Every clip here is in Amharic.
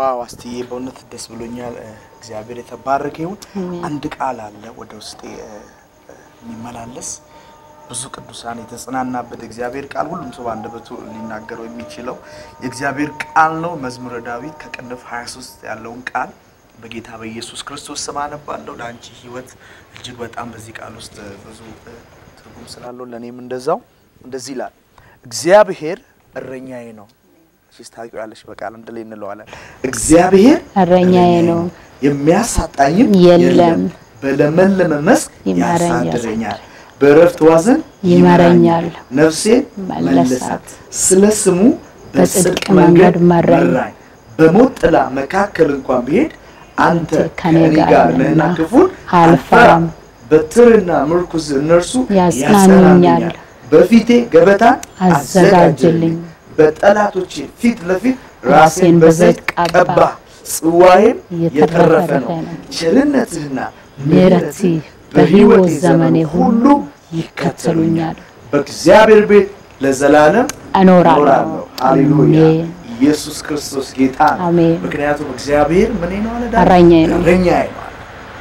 ዋው አስትዬ በእውነት ደስ ብሎኛል። እ፣ እግዚአብሔር የተባረከ ይሁን። አንድ ቃል አለ ወደ ውስጤ እ፣ እ፣ የሚመላለስ ብዙ ቅዱሳን የተጽናናበት እግዚአብሔር ቃል ሁሉም ሰው በአንደበቱ ሊናገረው የሚችለው የእግዚአብሔር ቃል ነው። መዝሙረ ዳዊት ከቅንፍ 23 ያለውን ቃል በጌታ በኢየሱስ ክርስቶስ ስም አነባለሁ። ለአንቺ ሕይወት እጅግ በጣም በዚህ ቃል ውስጥ እ፣ ብዙ እ፣ ትርጉም ስላለው ለእኔም እንደዛው እንደዚህ ይላል። እግዚአብሔር እረኛዬ ነው። እሺ ታውቂዋለሽ፣ በቃል አንድ ላይ እንለዋለን። እግዚአብሔር እረኛዬ ነው፣ የሚያሳጣኝም የለም። በለመለመ መስክ ይመራኛል፣ ያሳድረኛል፣ በእረፍት ዋዘን ይመራኛል። ነፍሴን መለሳት። መለሳት፣ ስለ ስሙ በጽድቅ በጽድቅ መንገድ መንገድ መራኝ። መራኝ። በሞት ጥላ መካከል እንኳን ብሄድ አንተ ከእኔ ከእኔ ጋር ጋር ነህና ነህና ክፉን አልፈራም። በትርና ምርኩዝ እነርሱ ያጽናኑኛል። በፊቴ ገበታን አዘጋጅልኝ። በጠላቶቼ ፊት ለፊት ራሴን ራሴን በዘይት በዘይት ቀባ፣ ቀባ። ጽዋዬም የተረፈ የተረፈ ነው። ነው። ቸርነትህና ምሕረትህ ምሕረትህ በሕይወት ዘመኔ ሁሉ ይከተሉኛል። በእግዚአብሔር ቤት ለዘላለም እኖራለሁ። ሃሌሉያ! አሜን። ኢየሱስ ክርስቶስ ጌታ ነው። አሜን። ምክንያቱም እግዚአብሔር ምን ነው አለ ዳዊት? እረኛዬ ነው። እረኛዬ ነው አለ።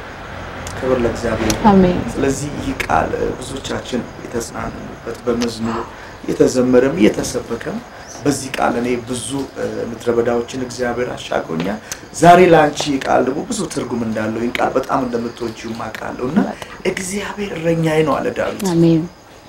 ክብር ለእግዚአብሔር ይሁን። አሜን። ስለዚህ ይህ ቃል እ፣ ብዙዎቻችን የተጽናኑበት በመዝሙር እየተዘመረም እየተሰበከም በዚህ ቃል እኔ ብዙ እ፣ ምድረ በዳዎችን እግዚአብሔር አሻግሮኛል። ዛሬ ለአንቺ ይህ ቃል ደግሞ ብዙ ትርጉም እንዳለው ይህን ቃል በጣም እንደምትወጂው አውቃለሁ እና እግዚአብሔር እረኛዬ ነው አለ ዳዊት አሜን።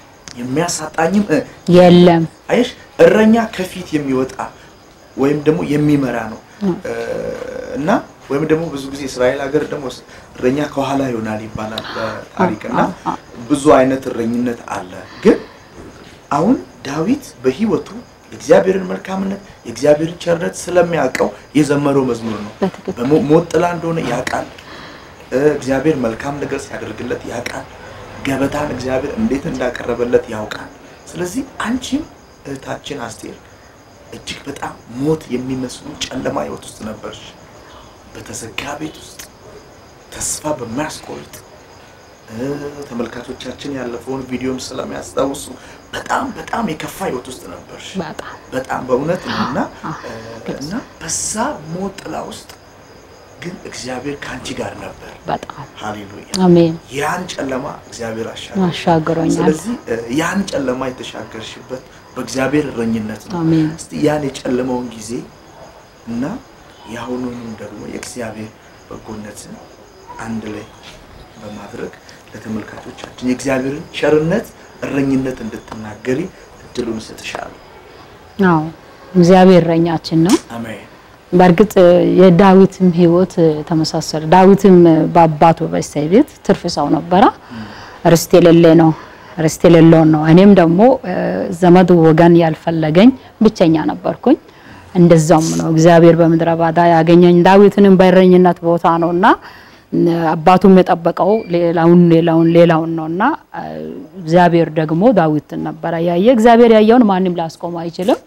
የሚያሳጣኝም እ፣ የለም አየሽ እረኛ ከፊት የሚወጣ ወይም ደግሞ የሚመራ ነው እ፣ እና ወይም ደግሞ ብዙ ጊዜ እስራኤል ሀገር ደግሞ እረኛ ከኋላ ይሆናል ይባላል በታሪክ እና ብዙ አይነት እረኝነት አለ። ግን አሁን ዳዊት በሕይወቱ የእግዚአብሔርን መልካምነት የእግዚአብሔርን ቸርነት ስለሚያውቀው የዘመረው መዝሙር ነው። በትክክል በሞ- ሞት ጥላ እንደሆነ ያውቃል። እ፣ እግዚአብሔር መልካም ነገር ሲያደርግለት ያውቃል። ገበታን እግዚአብሔር እንዴት እንዳቀረበለት ያውቃል። ስለዚህ አንቺም እህታችን አስቴር እጅግ በጣም ሞት የሚመስሉ ጨለማ ህይወት ውስጥ ነበርሽ። በተዘጋ ቤት ውስጥ ተስፋ በማያስቆርጥ እ፣ ተመልካቾቻችን ያለፈውን ቪዲዮም ስለሚያስታውሱ በጣም በጣም የከፋ ህይወት ውስጥ ነበርሽ። በጣም በጣም በእውነት ነው እና አዎ፣ እ፣ እና በዛ ሞት ጥላ ውስጥ ግን እግዚአብሔር ከአንቺ ጋር ነበር። በጣም ሃሌሉያ! አሜን። ያን ጨለማ እግዚአብሔር አሻገረ። አሻግሮኛል። ስለዚህ እ፣ ያን ጨለማ የተሻገርሽበት በእግዚአብሔር እረኝነት ነው። አሜን። እስቲ ያን የጨለመውን ጊዜ እና የአሁኑንም ደግሞ የእግዚአብሔር በጎነትን አንድ ላይ በማድረግ ለተመልካቾቻችን የእግዚአብሔርን ቸርነት እረኝነት እንድትናገሪ እድሉን እሰጥሻለሁ። አዎ እግዚአብሔር እረኛችን ነው። አሜን። በእርግጥ የዳዊትም ህይወት ተመሳሰለ። ዳዊትም በአባቱ በእሴይ ቤት ትርፍ ሰው ነበረ። ርስት የሌለ ነው፣ ርስት የሌለውን ነው። እኔም ደግሞ እ፣ ዘመድ ወገን ያልፈለገኝ ብቸኛ ነበርኩኝ። እንደዛውም ነው እግዚአብሔር በምድረ ባዳ ያገኘኝ። ዳዊትንም በእረኝነት ቦታ ነውና እ፣ አባቱም የጠበቀው ሌላውን ሌላውን ሌላውን ነውና እ፣ እግዚአብሔር ደግሞ ዳዊትን ነበረ ያየ። እግዚአብሔር ያየውን ማንም ሊያስቆም አይችልም።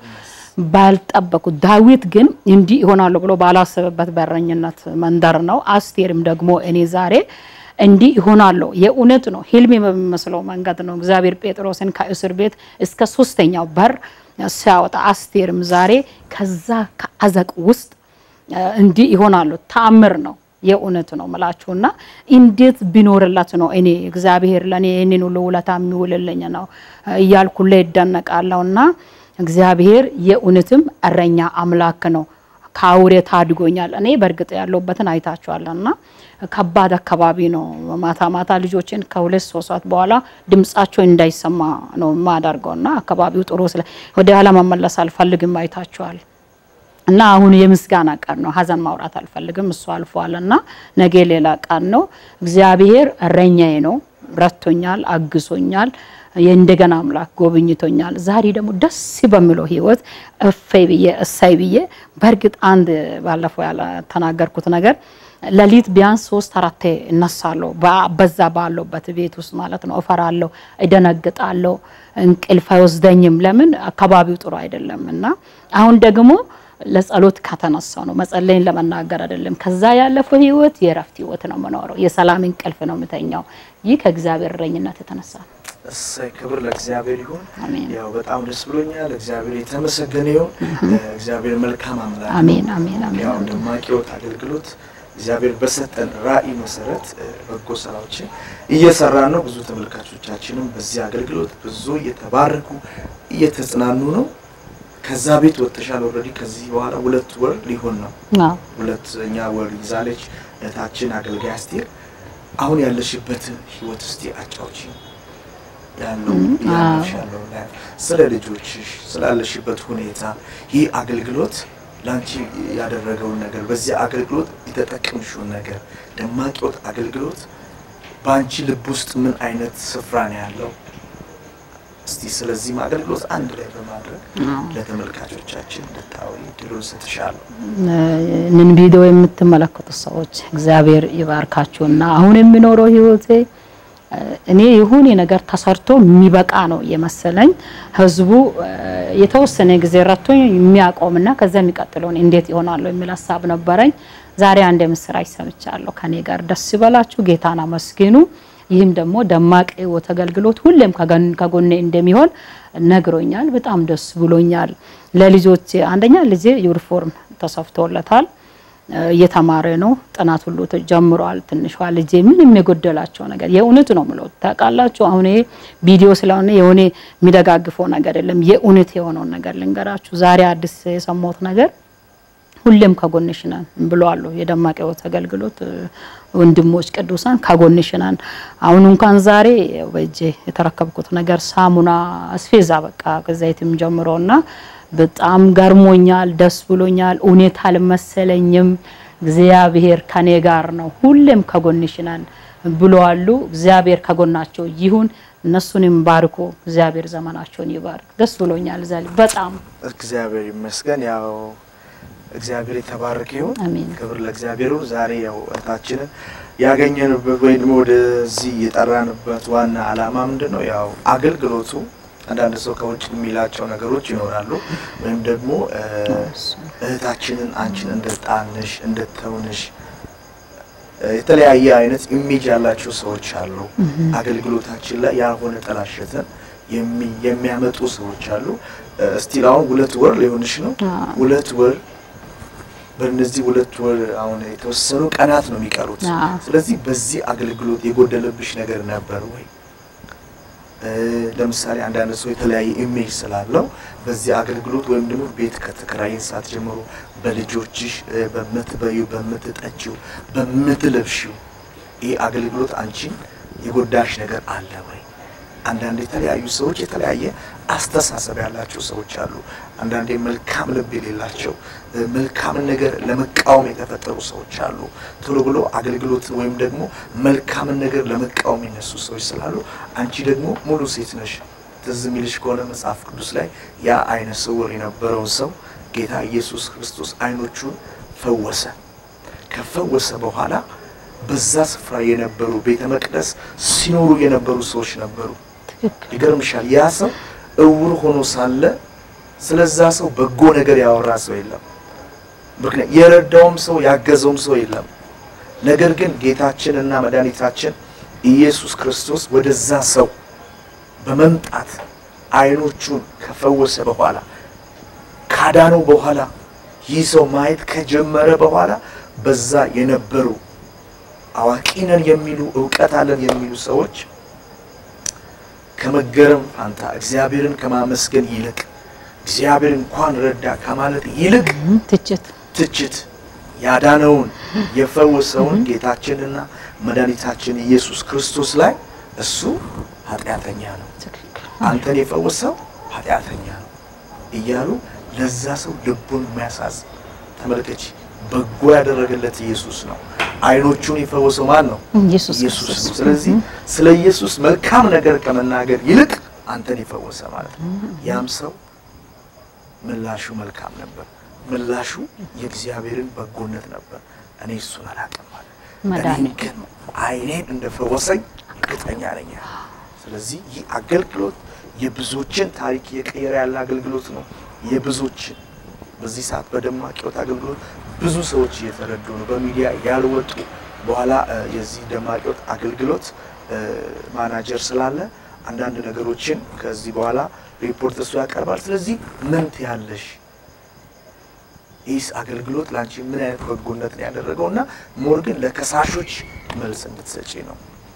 ባልጠበቁት ዳዊት ግን እንዲህ ይሆናሉ ብሎ ባላሰበበት በረኝነት መንደር ነው። አስቴርም ደግሞ እኔ ዛሬ እንዲህ ይሆናሉ የእውነት ነው ህልም በሚመስለው መንገድ ነው እግዚአብሔር ጴጥሮስን ከእስር ቤት እስከ ሶስተኛው በር ሲያወጣ አስቴርም ዛሬ ከዛ ከአዘቅ ውስጥ እ፣ እንዲህ ይሆናሉ ተአምር ነው የእውነት ነው ምላችሁና እንዴት ቢኖርላት ነው እኔ እግዚአብሔር ለእኔ ይህንን ሁሉ ውለታ የሚውልልኝ ነው እያልኩ ላይ ይደነቃለሁና እግዚአብሔር የእውነትም እረኛ አምላክ ነው። ከአውሬ ታድጎኛል። እኔ በእርግጥ ያለሁበትን አይታችኋልና ከባድ አካባቢ ነው። ማታ ማታ ልጆችን ከሁለት ሶስት ሰዓት በኋላ ድምጻቸው እንዳይሰማ ነው የማደርገውና አካባቢው ጥሩ ስለ ወደ ኋላ መመለስ አልፈልግም። አይታችኋል። እና አሁን የምስጋና ቀን ነው። ሀዘን ማውራት አልፈልግም። እሱ አልፏል እና ነገ ሌላ ቀን ነው። እግዚአብሔር እረኛዬ ነው፣ ረቶኛል፣ አግሶኛል፣ የእንደገና አምላክ ጎብኝቶኛል። ዛሬ ደግሞ ደስ በሚለው ህይወት እፈይ ብዬ እሳይ ብዬ በእርግጥ አንድ ባለፈው ያልተናገርኩት ነገር ሌሊት ቢያንስ ሶስት አራቴ እነሳለሁ። በ- በዛ ባለሁበት ቤት ውስጥ ማለት ነው። እፈራለሁ፣ እደነግጣለሁ፣ እንቅልፍ አይወስደኝም። ለምን አካባቢው ጥሩ አይደለም እና አሁን ደግሞ ለጸሎት ከተነሳው ነው መጸለይን ለመናገር አይደለም። ከዛ ያለፈው ህይወት የእረፍት ህይወት ነው የምኖረው። የሰላም እንቅልፍ ነው የምተኛው። ይህ ከእግዚአብሔር እረኝነት የተነሳ ነው። እሰይ ክብር ለእግዚአብሔር ይሁን። አሜን። ያው በጣም ደስ ብሎኛል። እግዚአብሔር የተመሰገነ ይሁን። እግዚአብሔር መልካም አምላክ ነው። አሜን አሜን አሜን ያው ደማቅ ሕይወት አገልግሎት እግዚአብሔር በሰጠን ራዕይ መሰረት እ፣ በጎ ስራዎችን እየሰራን ነው። ብዙ ተመልካቾቻችንም በዚህ አገልግሎት ብዙ እየተባረኩ እየተጽናኑ ነው። ከዛ ቤት ወጥተሻል። ኦልሬዲ ከዚህ በኋላ ሁለት ወር ሊሆን ነው። አዎ ሁለተኛ ወር ይዛለች እህታችን አገልጋይ አስቴር። አሁን ያለሽበትን ህይወት እስቲ አጫውቺ። ያለው ያለሽ ያለው ላይፍ፣ ስለ ልጆችሽ ስላለሽበት ሁኔታ ይህ አገልግሎት ለአንቺ ያደረገውን ነገር በዚህ አገልግሎት የተጠቀምሽውን ነገር ደማቅ ሕይወት አገልግሎት በአንቺ ልብ ውስጥ ምን አይነት ስፍራ ነው ያለው? እስቲ ስለዚህም አገልግሎት አንድ ላይ በማድረግ አዎ። ለተመልካቾቻችን እንድታወሪ ድሉን ሰጥሻለሁ። ይህንን ቪዲዮ የምትመለከቱ ሰዎች እግዚአብሔር ይባርካችሁና አሁን የሚኖረው ህይወቴ እ፣ እኔ የሆነ ነገር ተሰርቶ የሚበቃ ነው የመሰለኝ። ህዝቡ እ፣ የተወሰነ ጊዜ ረቶኝ የሚያቆምና ከዛ የሚቀጥለውን እንዴት ይሆናለሁ የሚል ሀሳብ ነበረኝ። ዛሬ አንድ የምስራች ሰምቻለሁ። ከኔ ጋር ደስ ይበላችሁ፣ ጌታን አመስግኑ። ይህም ደግሞ ደማቅ ህይወት አገልግሎት ሁሌም ከገን- ከጎኔ እንደሚሆን ነግሮኛል። በጣም ደስ ብሎኛል። ለልጆች አንደኛ ልጄ ዩኒፎርም ተሰፍቶለታል እ፣ እየተማረ ነው። ጥናት ሁሉ ጀምሯል። ትንሿ ልጄ ምንም የጎደላቸው ነገር የእውነት ነው ምለው ታውቃላችሁ። አሁን ይሄ ቪዲዮ ስለሆነ የሆነ የሚደጋግፈው ነገር የለም። የእውነት የሆነውን ነገር ልንገራችሁ። ዛሬ አዲስ የሰማሁት ነገር ሁሌም ከጎንሽ ነን ብለዋል። የደማቅ ሕይወት አገልግሎት እ፣ ወንድሞች ቅዱሳን ከጎንሽ ነን። አሁን እንኳን ዛሬ ያው በእጄ የተረከብኩት ነገር ሳሙና አስፌዛ በቃ ከዘይትም ጀምሮና በጣም ገርሞኛል፣ ደስ ብሎኛል። እውነት አልመሰለኝም። እግዚአብሔር ከኔ ጋር ነው፣ ሁሌም ከጎንሽ ነን ብለዋሉ። እግዚአብሔር ከጎናቸው ይሁን። እነሱንም ባርኮ እግዚአብሔር ዘመናቸውን ይባርክ። ደስ ብሎኛል ዛሬ በጣም እግዚአብሔር ይመስገን። ያው እግዚአብሔር የተባረከ ይሁን። አሜን። ክብር ለእግዚአብሔር ይሁን። ዛሬ ያው እህታችንን ያገኘንበት ወይ ደግሞ ወደዚህ የጠራንበት ዋና ዓላማ ምንድን ነው? ያው አገልግሎቱ አንዳንድ ሰው ከውጭ የሚላቸው ነገሮች ይኖራሉ። ወይም ደግሞ እ፣ እህታችንን አንቺን እንደጣንሽ እንደተውንሽ እ፣ የተለያየ አይነት ኢሜጅ ያላቸው ሰዎች አሉ። አገልግሎታችን ላይ ያልሆነ ጠላሸትን የሚ- የሚያመጡ ሰዎች አሉ። እስቲል አሁን ሁለት ወር ሊሆንሽ ነው። አዎ። ሁለት ወር በእነዚህ ሁለት ወር አሁን የተወሰኑ ቀናት ነው የሚቀሩት። አዎ። ስለዚህ በዚህ አገልግሎት የጎደለብሽ ነገር ነበር ወይ? እ፣ ለምሳሌ አንዳንድ ሰው የተለያየ ኢሜጅ ስላለው በዚህ አገልግሎት ወይም ደግሞ ቤት ከተከራየን ሰዓት ጀምሮ በልጆችሽ እ፣ በምትበዩ፣ በምትጠጪው፣ በምትለብሺው ይህ አገልግሎት አንቺን የጎዳሽ ነገር አለ ወይ? አንዳንድ የተለያዩ ሰዎች የተለያየ አስተሳሰብ ያላቸው ሰዎች አሉ። አንዳንዴ መልካም ልብ የሌላቸው እ፣ መልካምን ነገር ለመቃወም የተፈጠሩ ሰዎች አሉ። ቶሎ ብሎ አገልግሎትን ወይም ደግሞ መልካምን ነገር ለመቃወም የነሱ ሰዎች ስላሉ፣ አንቺ ደግሞ ሙሉ ሴት ነሽ። ትዝ የሚልሽ ከሆነ መጽሐፍ ቅዱስ ላይ ያ አይነ ስውር የነበረውን ሰው ጌታ ኢየሱስ ክርስቶስ አይኖቹን ፈወሰ። ከፈወሰ በኋላ በዛ ስፍራ የነበሩ ቤተ መቅደስ ሲኖሩ የነበሩ ሰዎች ነበሩ። ትክክል ይገርምሻል። ያ ሰው እውር ሆኖ ሳለ ስለዛ ሰው በጎ ነገር ያወራ ሰው የለም። ምክንያት የረዳውም ሰው ያገዘውም ሰው የለም። ነገር ግን ጌታችንና መድኃኒታችን ኢየሱስ ክርስቶስ ወደዛ ሰው በመምጣት አይኖቹን ከፈወሰ በኋላ ካዳነው በኋላ ይህ ሰው ማየት ከጀመረ በኋላ በዛ የነበሩ አዋቂ ነን የሚሉ እውቀት አለን የሚሉ ሰዎች ከመገረም ፋንታ እግዚአብሔርን ከማመስገን ይልቅ እግዚአብሔር እንኳን ረዳ ከማለት ይልቅ እም፣ ትችት ትችት ያዳነውን የፈወሰውን ጌታችንና መድኃኒታችን ኢየሱስ ክርስቶስ ላይ እሱ ኃጢአተኛ ነው፣ ትክክል አንተን የፈወሰው ኃጢአተኛ ነው እያሉ ለዛ ሰው ልቡን የሚያሳዝን ተመልከች። በጎ ያደረገለት ኢየሱስ ነው። አይኖቹን የፈወሰው ማን ነው? ኢየሱስ ኢየሱስ ክርስቶስ ነው። ስለዚህ ስለ ኢየሱስ መልካም ነገር ከመናገር ይልቅ አንተን የፈወሰ ማለት ነው። ያም ሰው ምላሹ መልካም ነበር። ምላሹ የእግዚአብሔርን በጎነት ነበር። እኔ እሱን አላውቅም ማለት እኔ መድኃኒት ግን አይኔን እንደፈወሰኝ እርግጠኛ ነኝ። ስለዚህ ይህ አገልግሎት የብዙዎችን ታሪክ እየቀየረ ያለ አገልግሎት ነው። የብዙዎችን በዚህ ሰዓት በደማቅ ሕይወት አገልግሎት ብዙ ሰዎች እየተረዱ ነው። በሚዲያ ያልወጡ በኋላ እ፣ የዚህ ደማቅ ሕይወት አገልግሎት እ፣ ማናጀር ስላለ አንዳንድ ነገሮችን ከዚህ በኋላ ሪፖርት እሱ ያቀርባል። ስለዚህ ምን ትያለሽ? ይህስ አገልግሎት ለአንቺ ምን አይነት በጎነት ነው ያደረገው? እና ሞር ግን ለከሳሾች መልስ እንድትሰጪ ነው።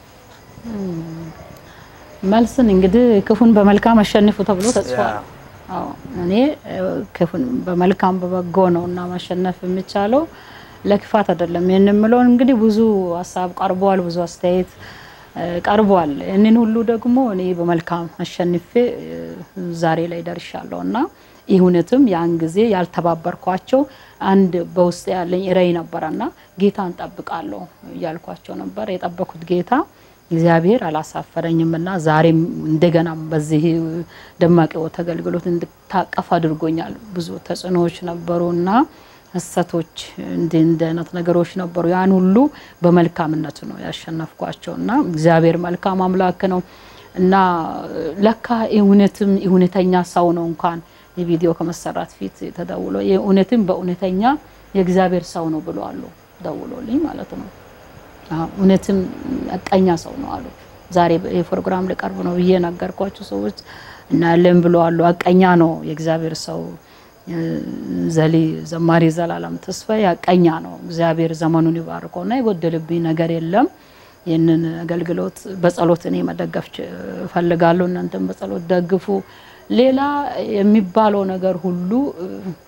መልስን እንግዲህ ክፉን በመልካም አሸንፉ ተብሎ ተጽፏል። ያ። አዎ እኔ እ፣ ክፉን በመልካም በበጎ ነው እና ማሸነፍ የሚቻለው ለክፋት አይደለም። ይህን የምለው እንግዲህ ብዙ ሀሳብ ቀርቧል፣ ብዙ አስተያየት እ፣ ቀርቧል። ይህንን ሁሉ ደግሞ እኔ በመልካም አሸንፌ እ፣ ዛሬ ላይ ደርሻለሁ እና ይህ እውነትም ያን ጊዜ ያልተባበርኳቸው አንድ በውስጥ ያለኝ ራዕይ ነበረና ጌታን ጠብቃለሁ እያልኳቸው ነበር። የጠበኩት ጌታ እግዚአብሔር አላሳፈረኝም እና ዛሬም እንደገና በዚህ ደማቅ ሕይወት አገልግሎት እንድታቀፍ አድርጎኛል። ብዙ ተጽዕኖዎች ነበሩ እና ሐሰቶች እንዲህ እንዲህ አይነት ነገሮች ነበሩ። ያን ሁሉ በመልካምነቱ ነው ያሸነፍኳቸው እና እግዚአብሔር መልካም አምላክ ነው እና ለካ እውነትም እውነተኛ ሰው ነው እንኳን የቪዲዮ ከመሰራት ፊት ተደውሎ የእውነትም በእውነተኛ የእግዚአብሔር ሰው ነው ብሎ አሉ ደውሎልኝ ማለት ነው። አዎ እውነትም አቀኛ ሰው ነው አሉ። ዛሬ ይህ ፕሮግራም ሊቀርብ ነው ብዬ ነገርኳቸው ሰዎች እና ያለን ብሎ አሉ። አቀኛ ነው የእግዚአብሔር ሰው እ፣ ዘሊ ዘማሪ ዘላለም ተስፋዬ አቀኛ ነው። እግዚአብሔር ዘመኑን ይባርከውና የጎደልብኝ ነገር የለም። ይህንን አገልግሎት በጸሎት እኔ መደገፍ ች- እፈልጋለሁ። እናንተም በጸሎት ደግፉ። ሌላ የሚባለው ነገር ሁሉ እ፣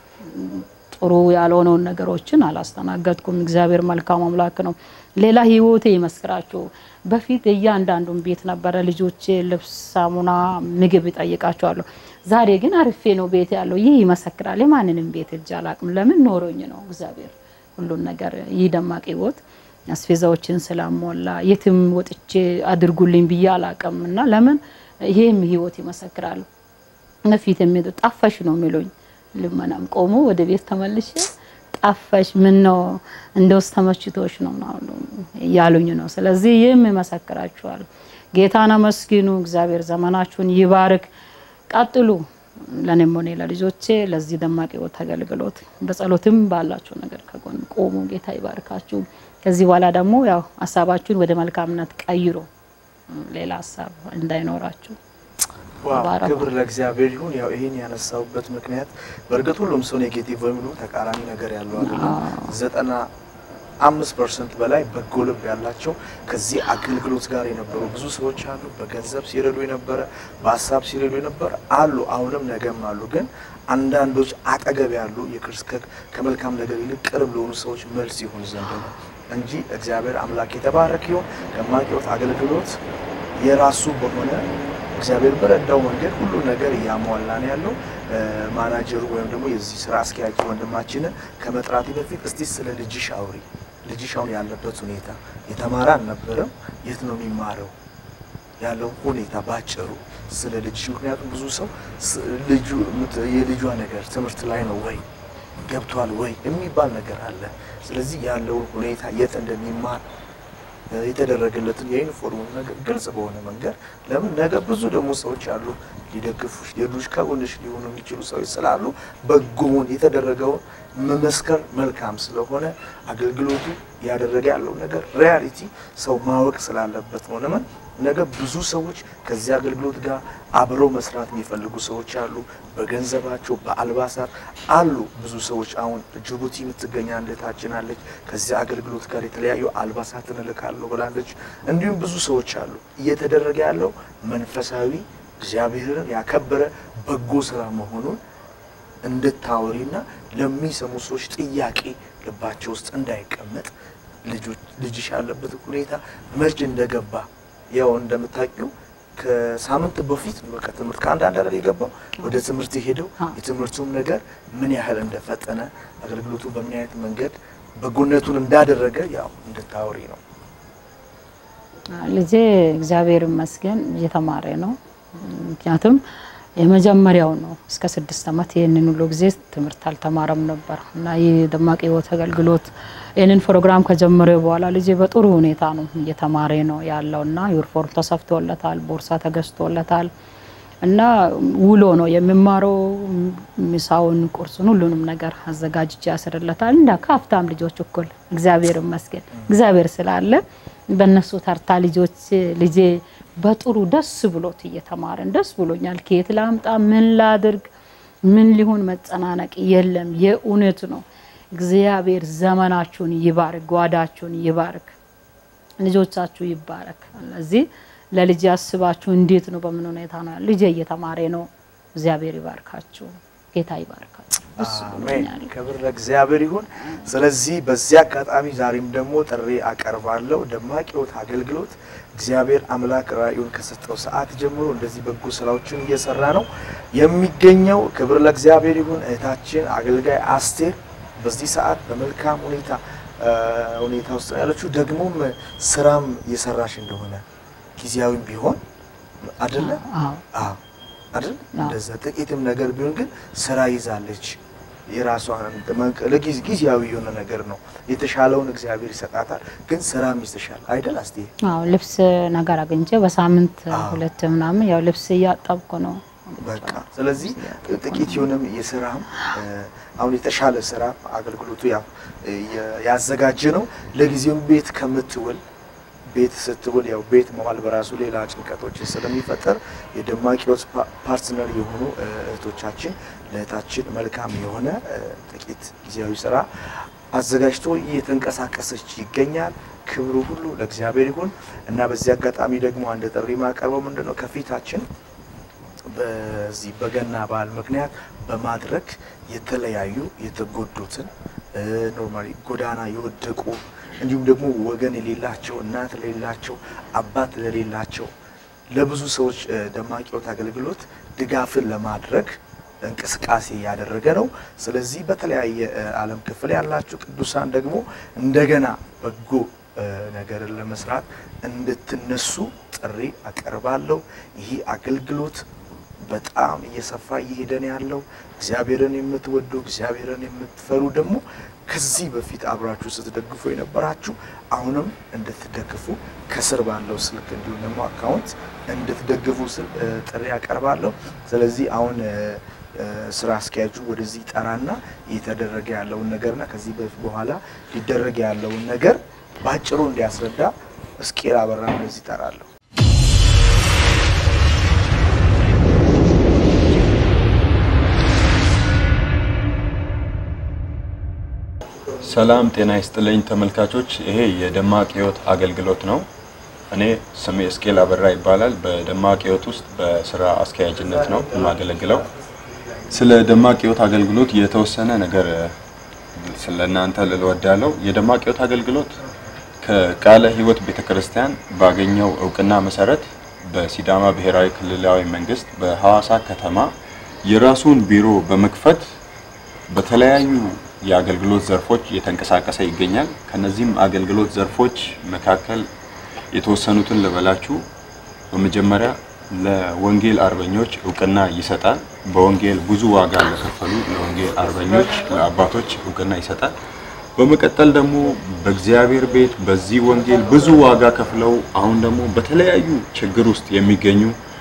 ጥሩ ያልሆነውን ነገሮችን አላስተናገድኩም። እግዚአብሔር መልካም አምላክ ነው። ሌላ ህይወቴ ይመስክራችሁ። በፊት እያንዳንዱን ቤት ነበረ ልጆቼ ልብስ፣ ሳሙና፣ ምግብ ይጠይቃቸዋለሁ። ዛሬ ግን አርፌ ነው ቤት ያለው። ይህ ይመሰክራል። የማንንም ቤት እጅ አላቅም። ለምን ኖሮኝ ነው እግዚአብሔር ሁሉን ነገር ይህ ደማቅ ህይወት አስፌዛዎችን ስላሞላ የትም ወጥቼ አድርጉልኝ ብዬ አላቅም እና ለምን ይሄም ህይወት ይመሰክራል። በፊት የሚሄዱ ጠፋሽ ነው የሚሉኝ። ልመናም ቆሞ ወደ ቤት ተመልሼ ጠፋሽ፣ ምን ነው እንደውስ ተመችቶሽ ነው ምናምን እያሉኝ ነው። ስለዚህ ይህም ይመሰክራችኋል። ጌታን አመስግኑ። እግዚአብሔር ዘመናችሁን ይባርክ። ቀጥሉ። ለእኔም ሆነ ለልጆቼ ለዚህ ደማቅ ህይወት አገልግሎት በጸሎትም ባላችሁ ነገር ከጎን ቆሙ። ጌታ ይባርካችሁ። ከዚህ በኋላ ደግሞ ያው ሀሳባችሁን ወደ መልካምነት ቀይሮ ሌላ ሀሳብ እንዳይኖራችሁ ዋው ተባረኩ። ክብር ለእግዚአብሔር ይሁን። ያው ይሄን ያነሳውበት ምክንያት በእርግጥ ሁሉም ሰው ኔጌቲቭ ወይም ደግሞ ተቃራኒ ነገር ያለው አይደለም። ዘጠና አምስት ፐርሰንት በላይ በጎ ልብ ያላቸው ከዚህ አገልግሎት ጋር የነበሩ ብዙ ሰዎች አሉ። በገንዘብ ሲረዱ የነበረ በሀሳብ ሲረዱ የነበረ አሉ፣ አሁንም ነገም አሉ። ግን አንዳንዶች አጠገብ ያሉ የክርስቶስ ከመልካም ነገር ይልቅ ቅርብ ለሆኑ ሰዎች መልስ ይሁን ዘንድ ነው እንጂ እግዚአብሔር አምላክ የተባረክ ይሁን። ደማቅ ሕይወት አገልግሎት የራሱ በሆነ እግዚአብሔር በረዳው መንገድ ሁሉ ነገር እያሟላ ነው ያለው። ማናጀሩ ወይም ደግሞ የዚህ ስራ አስኪያጅ ወንድማችንን ከመጥራቴ በፊት እስቲ ስለ ልጅሽ አውሪ። ልጅሽ አሁን ያለበት ሁኔታ የተማረ አልነበረም። የት ነው የሚማረው ያለው ሁኔታ ባጭሩ ስለ ልጅሽ። ምክንያቱም ብዙ ሰው ስ- ልጁ የልጇ ነገር ትምህርት ላይ ነው ወይ ገብቷል ወይ የሚባል ነገር አለ። ስለዚህ ያለውን ሁኔታ የት እንደሚማር የተደረገለትን የዩኒፎርሙን ነገር ግልጽ በሆነ መንገድ ለምን ነገ ብዙ ደግሞ ሰዎች አሉ ሊደግፉሽ ሌሎች ከጎንሽ ሊሆኑ የሚችሉ ሰዎች ስላሉ በጎውን የተደረገውን መመስከር መልካም ስለሆነ አገልግሎቱ እያደረገ ያለው ነገር ሪያሊቲ ሰው ማወቅ ስላለበት ነው። ለምን ነገ ብዙ ሰዎች ከዚህ አገልግሎት ጋር አብረው መስራት የሚፈልጉ ሰዎች አሉ። በገንዘባቸው በአልባሳት አሉ ብዙ ሰዎች። አሁን ጅቡቲ የምትገኝ አንድታችን አለች። ከዚህ አገልግሎት ጋር የተለያዩ አልባሳትን እልካለሁ ብላለች። እንዲሁም ብዙ ሰዎች አሉ። እየተደረገ ያለው መንፈሳዊ እግዚአብሔርን ያከበረ በጎ ስራ መሆኑን እንድታወሪና ለሚሰሙ ሰዎች ጥያቄ ልባቸው ውስጥ እንዳይቀመጥ ልጆች- ልጅሽ ያለበት ሁኔታ መች እንደገባ ያው እንደምታውቂው ከሳምንት በፊት ነው በቃ ትምህርት ከአንድ አንድ አይደል የገባው ወደ ትምህርት የሄደው አዎ። የትምህርቱም ነገር ምን ያህል እንደፈጠነ አገልግሎቱ በምን አይነት መንገድ በጎነቱን እንዳደረገ ያው እንድታወሪ ነው። ልጄ እግዚአብሔር ይመስገን እየተማረ ነው። ምክንያቱም የመጀመሪያው ነው። እስከ ስድስት ዓመት ይህንን ሁሉ ጊዜ ትምህርት አልተማረም ነበር እና ይህ ደማቅ ሕይወት አገልግሎት ይህንን ፕሮግራም ከጀመረ በኋላ ልጄ በጥሩ ሁኔታ ነው እየተማረ ነው ያለው እና ዩኒፎርም ተሰፍቶለታል፣ ቦርሳ ተገዝቶለታል እና ውሎ ነው የሚማረው። ምሳውን፣ ቁርሱን፣ ሁሉንም ነገር አዘጋጅቼ ያስርለታል። እንደ ከሀብታም ልጆች እኩል እግዚአብሔር ይመስገን እግዚአብሔር ስላለ በእነሱ ተርታ ልጆች ልጄ በጥሩ ደስ ብሎት እየተማረን ደስ ብሎኛል። ከየት ላምጣ፣ ምን ላድርግ፣ ምን ሊሆን መጨናነቅ የለም። የእውነት ነው። እግዚአብሔር ዘመናችሁን ይባርክ፣ ጓዳችሁን ይባርክ፣ ልጆቻችሁ ይባረክ። ስለዚህ ለልጅ ያስባችሁ እንዴት ነው? በምን ሁኔታ ነው? ልጄ እየተማረ ነው። እግዚአብሔር ይባርካችሁ፣ ጌታ ይባርካችሁ። ደስ አሜን። ብሎኛል። ክብር ለእግዚአብሔር ይሁን። ስለዚህ በዚህ አጋጣሚ ዛሬም ደግሞ ጥሪ አቀርባለሁ። ደማቅ ሕይወት አገልግሎት እግዚአብሔር አምላክ ራእዩን ከሰጠው ሰዓት ጀምሮ እንደዚህ በጎ ስራዎችን እየሰራ ነው የሚገኘው። ክብር ለእግዚአብሔር ይሁን። እህታችን አገልጋይ አስቴር በዚህ ሰዓት በመልካም ሁኔታ እ ሁኔታ ውስጥ ነው ያለችው። ደግሞም ስራም እየሰራሽ እንደሆነ ጊዜያዊም ቢሆን አይደለ? አዎ አዎ አይደል? አዎ። እንደዛ ጥቂትም ነገር ቢሆን ግን ስራ ይዛለች። የራሷን ለጊዜ ጊዜያዊ የሆነ ነገር ነው። የተሻለውን እግዚአብሔር ይሰጣታል። ግን ስራም ይዘሻል አይደል? አስቴ አዎ ልብስ ነገር አግኝቼ በሳምንት አዎ። ሁለት ምናምን ያው ልብስ እያጠብኩ ነው። በቃ ስለዚህ ጥቂት የሆነም የስራም እ አሁን የተሻለ ስራ አገልግሎቱ ያው እ የ- ያዘጋጀ ነው። ለጊዜውም ቤት ከምትውል ቤት ስትውል ያው ቤት መዋል በራሱ ሌላ ጭንቀቶችን ስለሚፈጠር የደማቅ ሕይወት ፓ- ፓርትነር የሆኑ እ እህቶቻችን ለእህታችን መልካም የሆነ እ ጥቂት ጊዜያዊ ስራ አዘጋጅቶ እየተንቀሳቀሰች ይገኛል። ክብሩ ሁሉ ለእግዚአብሔር ይሁን እና በዚህ አጋጣሚ ደግሞ አንድ ጥሪ ማቀርበው ምንድን ነው ከፊታችን በዚህ በገና በዓል ምክንያት በማድረግ የተለያዩ የተጎዱትን ኖርማሊ ጎዳና የወደቁ እንዲሁም ደግሞ ወገን የሌላቸው እናት ለሌላቸው አባት ለሌላቸው ለብዙ ሰዎች እ ደማቅ ሕይወት አገልግሎት ድጋፍን ለማድረግ እንቅስቃሴ እያደረገ ነው። ስለዚህ በተለያየ እ ዓለም ክፍል ያላችሁ ቅዱሳን ደግሞ እንደገና በጎ እ ነገርን ለመስራት እንድትነሱ ጥሪ አቀርባለሁ። ይህ አገልግሎት በጣም እየሰፋ እየሄደ ነው ያለው። እግዚአብሔርን የምትወዱ እግዚአብሔርን የምትፈሩ ደግሞ ከዚህ በፊት አብራችሁ ስትደግፉ የነበራችሁ አሁንም እንድትደግፉ ከስር ባለው ስልክ እንዲሁም ደግሞ አካውንት እንድትደግፉ ስል እ ጥሪ ያቀርባለሁ። ስለዚህ አሁን እ እ ስራ አስኪያጁ ወደዚህ ጠራና እየተደረገ ያለውን ነገርና ከዚህ በፊት በኋላ ሊደረግ ያለውን ነገር በአጭሩ እንዲያስረዳ እስቄል አበራ ወደዚህ ጠራለሁ። ሰላም ጤና ይስጥልኝ ተመልካቾች፣ ይሄ የደማቅ ሕይወት አገልግሎት ነው። እኔ ስሜ እስቄል አበራ ይባላል። በደማቅ ሕይወት ውስጥ በስራ አስኪያጅነት ነው የማገለግለው። ስለ ደማቅ ሕይወት አገልግሎት የተወሰነ ነገር ስለ እናንተ ልል እወዳለሁ። የደማቅ ሕይወት አገልግሎት ከቃለ ሕይወት ቤተክርስቲያን ባገኘው እውቅና መሰረት በሲዳማ ብሔራዊ ክልላዊ መንግስት በሐዋሳ ከተማ የራሱን ቢሮ በመክፈት በተለያዩ የአገልግሎት ዘርፎች እየተንቀሳቀሰ ይገኛል። ከነዚህም አገልግሎት ዘርፎች መካከል የተወሰኑትን ልበላችሁ። በመጀመሪያ ለወንጌል አርበኞች እውቅና ይሰጣል። በወንጌል ብዙ ዋጋ ለከፈሉ ለወንጌል አርበኞች ለአባቶች እውቅና ይሰጣል። በመቀጠል ደግሞ በእግዚአብሔር ቤት በዚህ ወንጌል ብዙ ዋጋ ከፍለው አሁን ደግሞ በተለያዩ ችግር ውስጥ የሚገኙ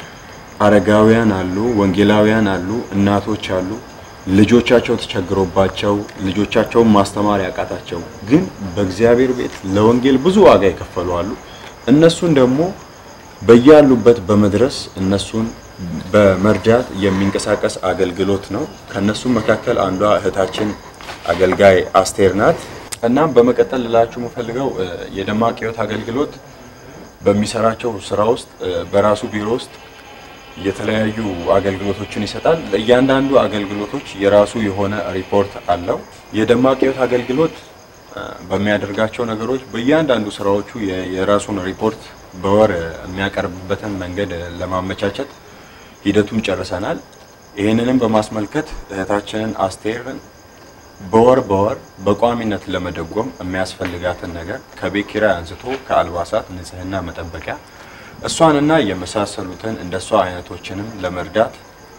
አረጋውያን አሉ፣ ወንጌላውያን አሉ፣ እናቶች አሉ። ልጆቻቸው ተቸግሮባቸው ልጆቻቸውን ማስተማር ያቃታቸው ግን በእግዚአብሔር ቤት ለወንጌል ብዙ ዋጋ የከፈሉ አሉ። እነሱን ደግሞ በያሉበት በመድረስ እነሱን በመርዳት የሚንቀሳቀስ አገልግሎት ነው። ከነሱም መካከል አንዷ እህታችን አገልጋይ አስቴር ናት። እናም በመቀጠል ልላችሁ የምፈልገው እ የደማቅ ሕይወት አገልግሎት በሚሰራቸው ስራ ውስጥ እ በራሱ ቢሮ ውስጥ የተለያዩ አገልግሎቶችን ይሰጣል። ለእያንዳንዱ አገልግሎቶች የራሱ የሆነ ሪፖርት አለው። የደማቅ ሕይወት አገልግሎት እ በሚያደርጋቸው ነገሮች በእያንዳንዱ ስራዎቹ የ- የራሱን ሪፖርት በወር እ የሚያቀርብበትን መንገድ እ ለማመቻቸት ሂደቱን ጨርሰናል። ይህንንም በማስመልከት እህታችንን አስቴርን በወር በወር በቋሚነት ለመደጎም የሚያስፈልጋትን ነገር ከቤት ኪራይ አንስቶ ከአልባሳት፣ ንጽህና መጠበቂያ እሷንና የመሳሰሉትን እንደ እሷ አይነቶችንም ለመርዳት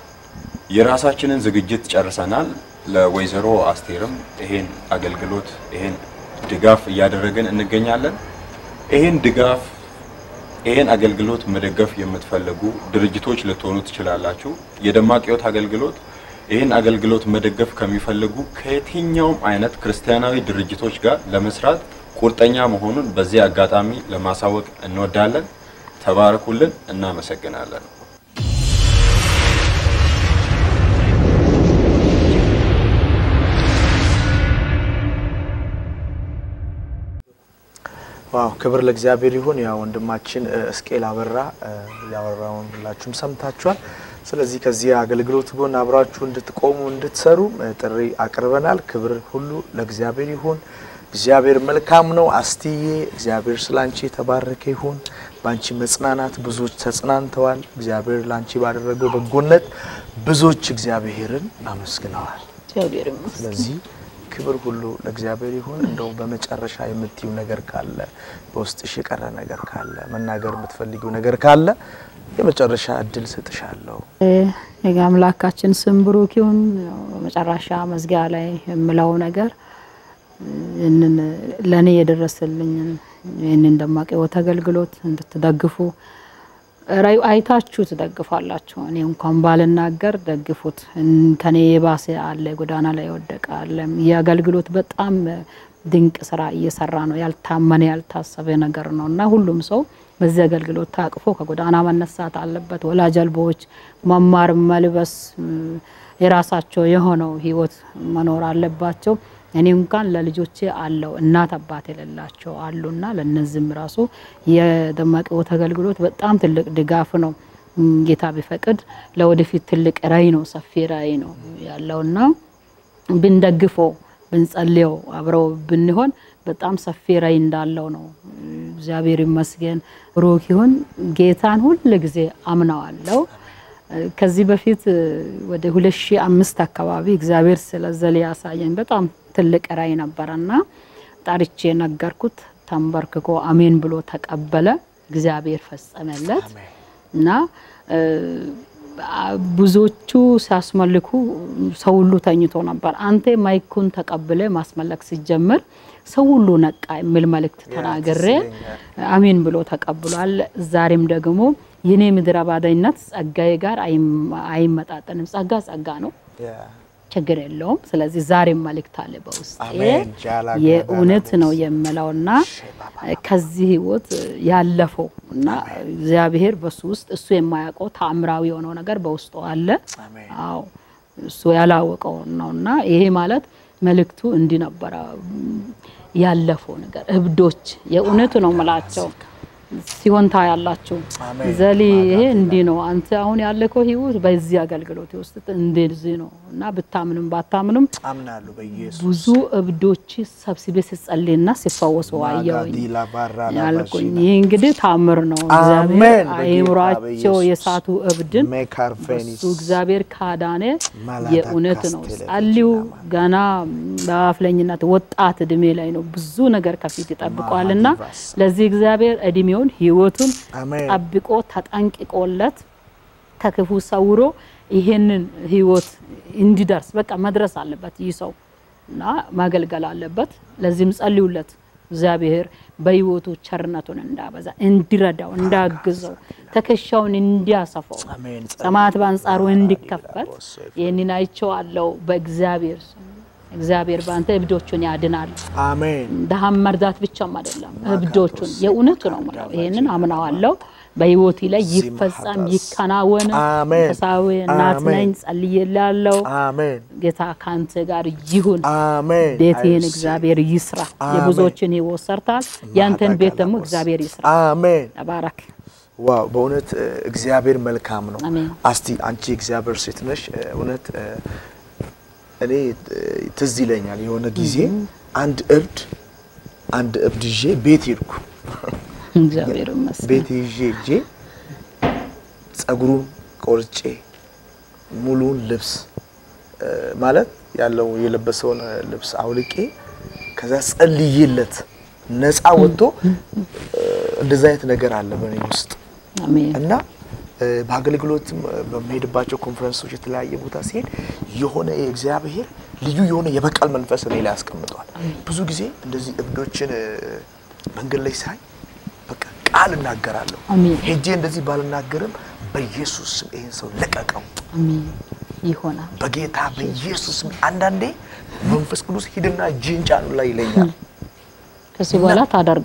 የራሳችንን ዝግጅት ጨርሰናል። ለወይዘሮ አስቴርም ይሄን አገልግሎት ይሄን ድጋፍ እያደረግን እንገኛለን። ይሄን ድጋፍ ይሄን አገልግሎት መደገፍ የምትፈልጉ ድርጅቶች ልትሆኑ ትችላላችሁ። የደማቅ ሕይወት አገልግሎት ይህን አገልግሎት መደገፍ ከሚፈልጉ ከየትኛውም አይነት ክርስቲያናዊ ድርጅቶች ጋር ለመስራት ቁርጠኛ መሆኑን በዚህ አጋጣሚ ለማሳወቅ እንወዳለን። ተባረኩልን። እናመሰግናለን። ዋው ክብር ለእግዚአብሔር ይሁን። ያ ወንድማችን እስቄል አበራ ያወራውን ሁላችሁም ሰምታችኋል። ስለዚህ ከዚህ አገልግሎት ጎን አብራችሁ እንድትቆሙ እንድትሰሩ ጥሪ አቅርበናል። ክብር ሁሉ ለእግዚአብሔር ይሁን። እግዚአብሔር መልካም ነው። አስትዬ እግዚአብሔር ስላንቺ የተባረከ ይሁን። በአንቺ መጽናናት ብዙዎች ተጽናንተዋል። እግዚአብሔር ላንቺ ባደረገው በጎነት ብዙዎች እግዚአብሔርን አመስግነዋል። እግዚአብሔር ይመስገን። ስለዚህ ክብር ሁሉ ለእግዚአብሔር ይሁን። እንደው በመጨረሻ የምትዩ ነገር ካለ በውስጥሽ የቀረ ነገር ካለ መናገር የምትፈልጊው ነገር ካለ የመጨረሻ እድል ሰጥሻለሁ። የአምላካችን ስም ብሩክ ይሁን። ያው በመጨረሻ መዝጊያ ላይ የምለው ነገር ይህንን ለእኔ የደረሰልኝን ይህንን ደማቅ ሕይወት አገልግሎት እንድትደግፉ ራዩ አይታችሁ ትደግፋላችሁ። እኔ እንኳን ባልናገር ደግፉት። ከኔ የባሰ አለ፣ ጎዳና ላይ የወደቀ አለ። ይህ አገልግሎት በጣም ድንቅ ስራ እየሰራ ነው። ያልታመነ ያልታሰበ ነገር ነው እና ሁሉም ሰው በዚህ አገልግሎት ታቅፎ ከጎዳና መነሳት አለበት። ወላጅ አልባዎች መማር፣ መልበስ፣ የራሳቸው የሆነው ህይወት መኖር አለባቸው። እኔ እንኳን ለልጆቼ አለው እናት አባት የሌላቸው አሉና ለነዚህም ራሱ የደማቅ ሕይወት አገልግሎት በጣም ትልቅ ድጋፍ ነው። ጌታ ቢፈቅድ ለወደፊት ትልቅ ራዕይ ነው፣ ሰፊ ራዕይ ነው ያለውና ብንደግፈው ብንጸልየው አብረው ብንሆን በጣም ሰፊ ራዕይ እንዳለው ነው። እግዚአብሔር ይመስገን። ብሩክ ይሁን። ጌታን ሁል ጊዜ አምነዋለሁ። ከዚህ በፊት ወደ 2005 አካባቢ እግዚአብሔር ስለዘለ ያሳየኝ በጣም ትልቅ ራዕይ ነበረና ጣርቼ ነገርኩት። ተንበርክኮ አሜን ብሎ ተቀበለ። እግዚአብሔር ፈጸመለት እና ብዙዎቹ ሲያስመልኩ ሰው ሁሉ ተኝቶ ነበር። አንተ ማይኩን ተቀብለ ማስመለክ ሲጀምር ሰው ሁሉ ነቃ የሚል መልእክት ተናግሬ አሜን ብሎ ተቀብሏል። ዛሬም ደግሞ የኔ ምድረ ባዳይነት ጸጋዬ ጋር አይመጣጠንም። ጸጋ ጸጋ ነው፣ ችግር የለውም። ስለዚህ ዛሬም መልእክት አለ በውስጤ የእውነት ነው የምለውና ከዚህ ህይወት ያለፈው እና እግዚአብሔር በሱ ውስጥ እሱ የማያውቀው ተአምራዊ የሆነው ነገር በውስጡ አለ። አዎ እሱ ያላወቀው ነውና ይሄ ማለት መልእክቱ እንዲህ ነበረ። ያለፈው ነገር እብዶች የእውነት ነው ምላቸው ሲሆን ታያላችሁ። ዘሊ ይሄ እንዲህ ነው። አንተ አሁን ያለከው ህይወት በዚህ አገልግሎት ውስጥ እንደዚህ ነው እና ብታምንም ባታምንም አምናለሁ በኢየሱስ ብዙ እብዶች ሰብስቤ ሲጸልይና ሲፈወሱ አየሁኝ ያልኩኝ። ይህ እንግዲህ ታምር ነው። እግዚአብሔር አይምሯቸው የሳቱ እብድን እሱ እግዚአብሔር ካዳነ የእውነት ነው። ጸልዩ። ገና በአፍለኝነት ወጣት እድሜ ላይ ነው። ብዙ ነገር ከፊት ይጠብቋልና ለዚህ እግዚአብሔር እድሜውን ህይወቱን ጠብቆ ተጠንቅቆለት ከክፉ ሰውሮ ይሄንን ህይወት እንዲደርስ በቃ መድረስ አለበት ይህ ሰው እና ማገልገል አለበት። ለዚህም ጸልዩለት። እግዚአብሔር በህይወቱ ቸርነቱን እንዳበዛ እንዲረዳው፣ እንዳግዘው፣ ትከሻውን እንዲያሰፋው፣ ሰማያት በአንጻሩ እንዲከፈት ይህንን አይቼዋለሁ በእግዚአብሔር ስም። እግዚአብሔር በአንተ እብዶቹን ያድናል። አሜን። ድሃም መርዳት ብቻም አይደለም፣ እብዶቹን የእውነቱ ነው የምለው። ይሄንን አምናዋለሁ። በህይወቴ ላይ ይፈጸም ይከናወን። አሜን። መንፈሳዊ እናት አሜን። ነኝ፣ ጸልዬልሃለሁ። አሜን። ጌታ ካንተ ጋር ይሁን። አሜን። ቤትህን አይስ- እግዚአብሔር ይስራ። አሜን። የብዙዎችን ህይወት ሰርታል። ያንተን ቤት ደግሞ እግዚአብሔር ይስራ። አሜን። ተባረክ። ዋው በእውነት እ፣ እግዚአብሔር መልካም ነው። አሜን። አስቲ አንቺ እግዚአብሔር ሴት ነሽ። እ፣ እውነት እ፣ እኔ እ፣ ትዝ ይለኛል የሆነ ጊዜ አንድ እብድ አንድ እብድ ይዤ ቤት ሄድኩ። እግዚአብሔር ይመስገን። ቤት ይዤ ሄጄ ጸጉሩን ቆርጬ ሙሉውን ልብስ እ፣ ማለት ያለው የለበሰውን እ፣ ልብስ አውልቄ ከዛ ጸልዬለት ነፃ ወጥቶ እ፣ እንደዛ አይነት ነገር አለ በእኔ ውስጥ አሜን። እና እ፣ በአገልግሎትም እ፣ በሚሄድባቸው ኮንፈረንሶች የተለያየ ቦታ ሲሄድ የሆነ የእግዚአብሔር ልዩ የሆነ የበቀል መንፈስ እኔ ላይ ያስቀምጠዋል። ብዙ ጊዜ እንደዚህ እብዶችን እ፣ መንገድ ላይ ሳይ በቃ ቃል እናገራለሁ። አሜን። ሄጄ እንደዚህ ባልናገርም በኢየሱስ ስም ይህን ሰው ለቀቀው፣ አሜን። ይሆናል። በጌታ በኢየሱስ ስም። አንዳንዴ መንፈስ ቅዱስ ሂድና እጅህን ጫኑ ላይ ይለኛል። ከዚህ በኋላ ታደርገዋለህ።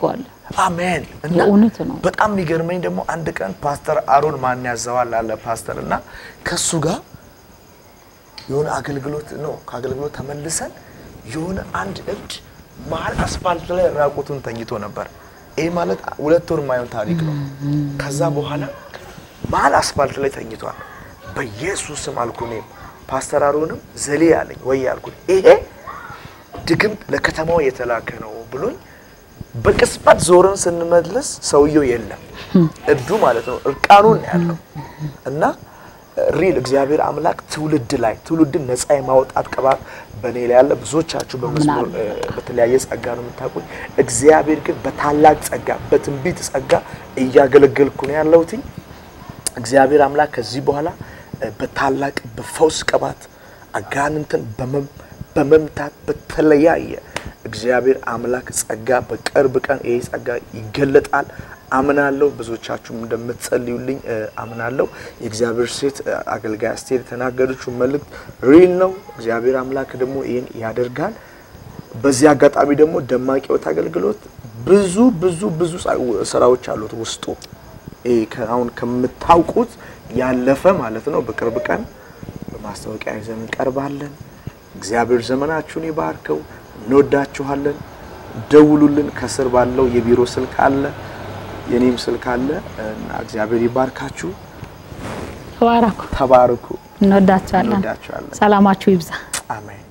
አሜን። እና የእውነት ነው። በጣም የሚገርመኝ ደግሞ አንድ ቀን ፓስተር አሮን ማን ያዘዋል አለ ፓስተር እና ከሱ ጋር የሆነ አገልግሎት ነው ከአገልግሎት ተመልሰን የሆነ አንድ እብድ መሀል አስፋልት ላይ ራቁቱን ተኝቶ ነበር። ይህ ማለት ሁለት ወር የማይሆን ታሪክ ነው። ከዛ በኋላ መሀል አስፋልት ላይ ተኝቷል። በኢየሱስ ስም አልኩ እኔም ፓስተር አሮንም ዘሌ ያለኝ ወይ አልኩት ይሄ ድግምት ለከተማው የተላከ ነው ብሎኝ በቅጽበት ዞረን ስንመለስ ሰውየው የለም፣ እብዱ ማለት ነው። እርቃኑን ነው ያለው እና ሪል እግዚአብሔር አምላክ ትውልድ ላይ ትውልድን ነፃ የማውጣት ቅባት በእኔ ላይ ያለ ብዙዎቻችሁ በመስመር እ፣ በተለያየ ጸጋ ነው የምታውቁኝ። እግዚአብሔር ግን በታላቅ ጸጋ በትንቢት ጸጋ እያገለገልኩ ነው ያለሁትኝ። እግዚአብሔር አምላክ ከዚህ በኋላ እ፣ በታላቅ በፈውስ ቅባት አጋንንትን በመም- በመምታት በተለያየ እግዚአብሔር አምላክ ጸጋ በቅርብ ቀን ይሄ ጸጋ ይገለጣል አምናለሁ። ብዙዎቻችሁም እንደምትጸልዩልኝ እ፣ አምናለሁ። የእግዚአብሔር ሴት እ፣ አገልጋይ አስቴር የተናገረችው መልእክት ሪል ነው። እግዚአብሔር አምላክ ደግሞ ይህን ያደርጋል። በዚህ አጋጣሚ ደግሞ ደማቅ ሕይወት አገልግሎት ብዙ ብዙ ብዙ ጸ- ስራዎች አሉት ውስጡ ይሄ ከ- አሁን ከምታውቁት ያለፈ ማለት ነው። በቅርብ ቀን በማስታወቂያ ይዘን እንቀርባለን። እግዚአብሔር ዘመናችሁን ይባርከው። እንወዳችኋለን። ደውሉልን። ከስር ባለው የቢሮ ስልክ አለ፣ የኔም ስልክ አለ እና እግዚአብሔር ይባርካችሁ። ተባረኩ። ተባረኩ። እንወዳቸዋለን። እንወዳችኋለን። ሰላማችሁ ይብዛ። አሜን።